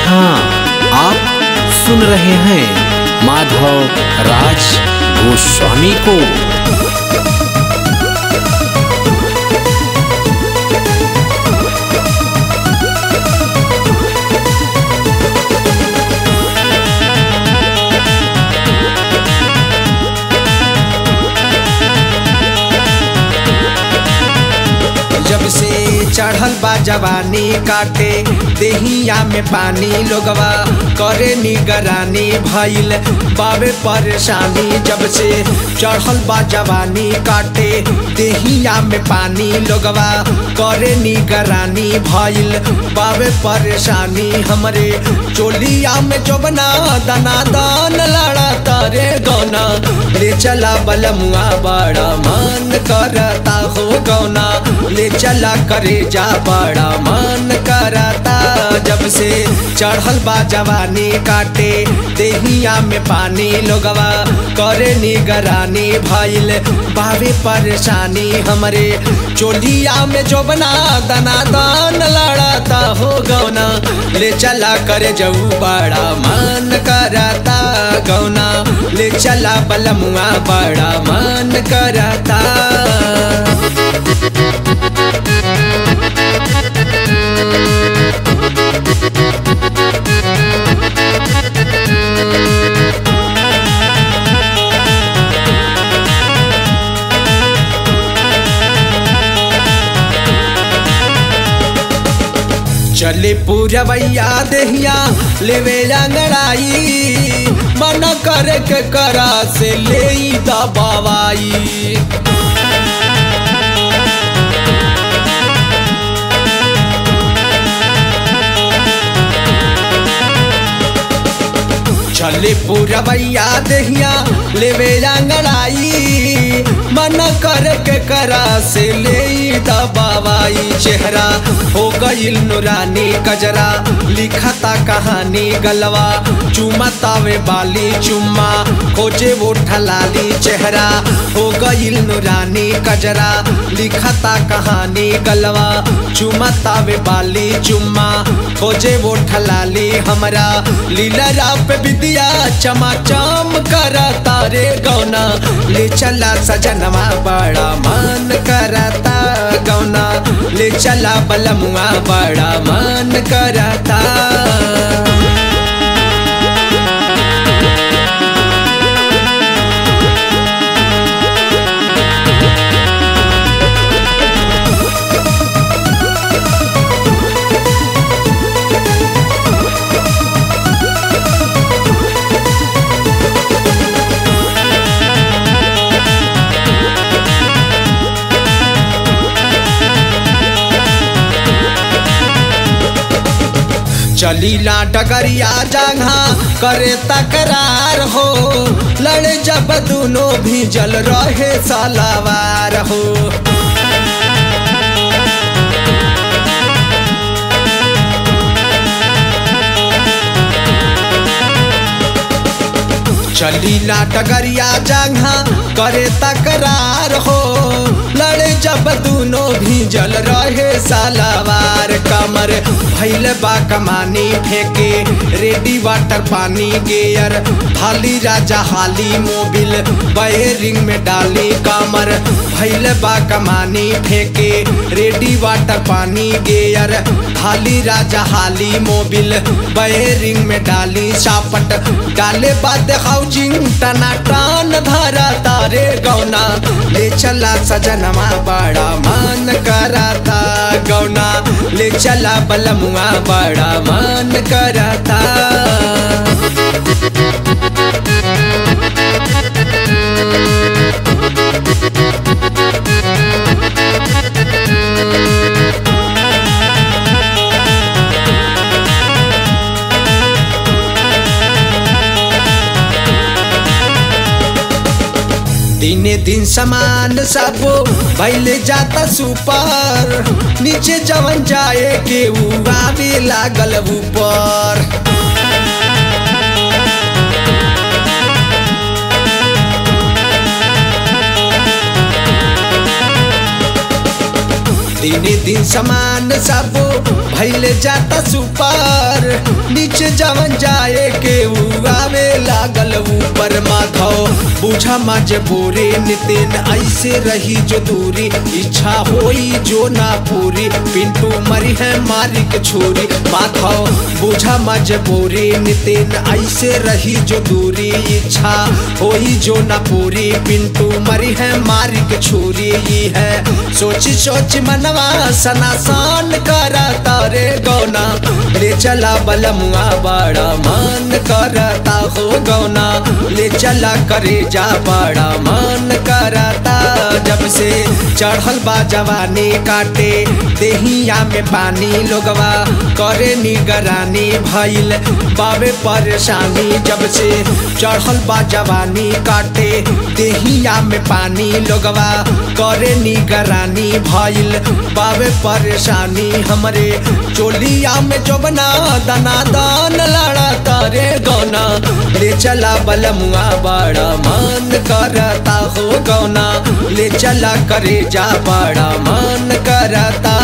हाँ आप सुन रहे हैं माधव राज गोस्वामी को जब से चढ़ल बा जवानी काटे देहिया में पानी लोगवा करे निगरानी भइल बाबे परेशानी जब से चढ़ल बा जवानी काटे देहिया में पानी लोगवा करे निगरानी भइल बाबे परेशानी हमरे चोलिया में जोबना दना दान लड़ा तारे गौना ले चला बलमुआ बड़ा मन करता हो गौना ले चला करे जा बड़ा मन करता जब से चढ़ल बा जवानी काटे देहिया में पानी लोगवा करे निगरानी भइल बाबे परेशानी हमरे चोलिया में जोबना दना दान लड़ाता हो गौना ले चला करे जाऊ बड़ा मन करता गौना ले चला बलमुआ बड़ा मन करता चले पूरवैया देहिया लेवे अंगड़ाई मन करे के करा से ले दबावाई चले पूरवैया देहिया लेवे अंगड़ाई मन करे के करा से ले दबावाई चेहरा हो गईल नुरानी कजरा लिखता कहानी गलवा चुमतावे बाली चुम्मा खोजे वो ठलाली चेहरा हो गईल नुरानी कजरा लिखता कहानी गलवा चुमतावे बाली चुम्मा खोजे वो ठलाली हमरा लीला पे विद्या चमाचम करता रे गौना ले चला सजनवा बड़ा मन करता गौना ले चला बलमुआ बड़ा मन करता चलीला डगरिया जगह करे तकरार हो लड़े जब दोनों भी जल रहे सलावार हो चलीला डगरिया जगह करे तकरार हो लड़े जब दोनों भी जल रहे सलावार कमर भैल बा कमानी फेंके रेडी वाटर पानी गेयर हाली राजा हाली मोबिल बयरिंग में डाली कमर भैल बा कमानी फेंके रेडी वाटर पानी गेयर हाली राजा हाली मोबिल बयरिंग में डाली सापट डाले बाद हाउजिंग टना टान धरा तारे गौना ले चला सजनवा बड़ा मन कराता गौना ले चला बलमुआ बड़ा मन कराता दिने दिन समान सब भैले जाता सुपर नीचे जवन जाए के उ आवे लागल ऊपर दिने दिन समान सब भैले जाता सुपर नीचे जवन जाए के उ आवे लागल ऊपर माधव बुझा मजबूरी नितिन ऐसे रही जो दूरी इच्छा होई जो ना पूरी पिंटू मरी है मारी के छोरी माधव बुझा मजबूरी नितिन ऐसे रही जो दूरी इच्छा होई जो ना पूरी पिंटू मरी है मारी के छोरी ई है सोची सोच मनवा सनासान करा तारे गौना ले चला बलमुआ बड़ा मन करता हो गौना ले चला करे जा बड़ा मन करता जब से चढ़ल बा जवानी काटे देहिया में पानी लोगवा करे निगरानी भइल बाबे परेशानी जब से चढ़ल बा जवानी काटे देहिया में पानी लोगवा करे निगरानी भइल बाबे परेशानी हमरे चोलिया में जोबना दना दान लड़ा तारे गौना ले चला बलमुआ बड़ा मन करता हो गौना ले चला करे जा बड़ा मन करता